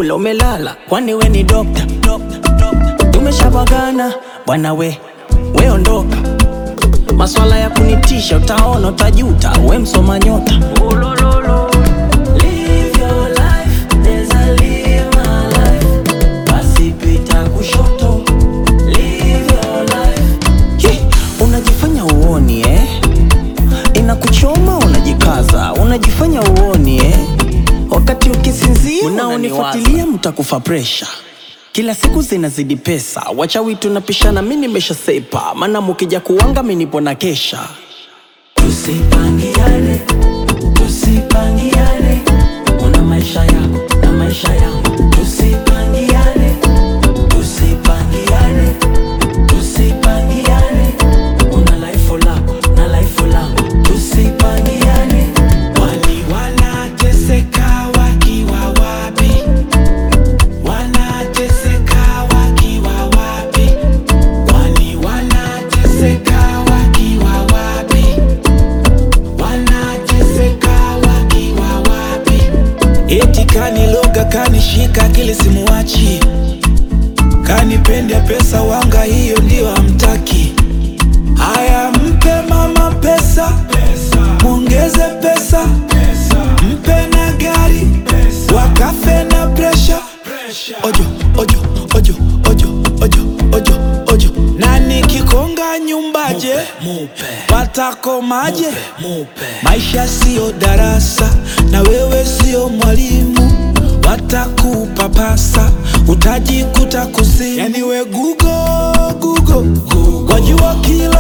kula umelala, kwani we ni dokta? Tumeshabagana bwana we, we ondoka. Maswala ya kunitisha, utaona utajuta, we msoma nyota. Live your life, neza live my life. Basi pita kushoto. Live your life. Hi, unajifanya uoni eh? Inakuchoma unajikaza, unajifanya uoni eh? Wakati ukisinzia unaonifuatilia mtakufa presha. Kila siku zinazidi pesa, wachawi tunapishana, mi nimesha sepa, maana mukija kuwanga mi nipo na kesha. Tusipangiane, tusipangiane, una maisha yako na maisha yangu. Tusipangiane, tusipangiane, tusipangiane, una life lako na life langu. Tusipangiane, Wali wanateseka wakiwa wapi? Wanateseka wakiwa wapi? Wali wanateseka wakiwa wapi? Wanateseka wakiwa wapi? Eti kaniloga kanishika kile simuwachi, kanipende pesa wanga, hiyo ndio hamtaki. Haya, mpe mama pesa, mwongeze pesa, mpe na gari, wakafe na presha. Ojo, ojo, ojo, ojo, ojo, ojo, ojo. Na nikikonga nyumbaje, watakomaje? Maisha siyo darasa, na wewe siyo mwalimu, watakupapasa, utajikuta kuzimu. Yani we Google, Google, wajua kila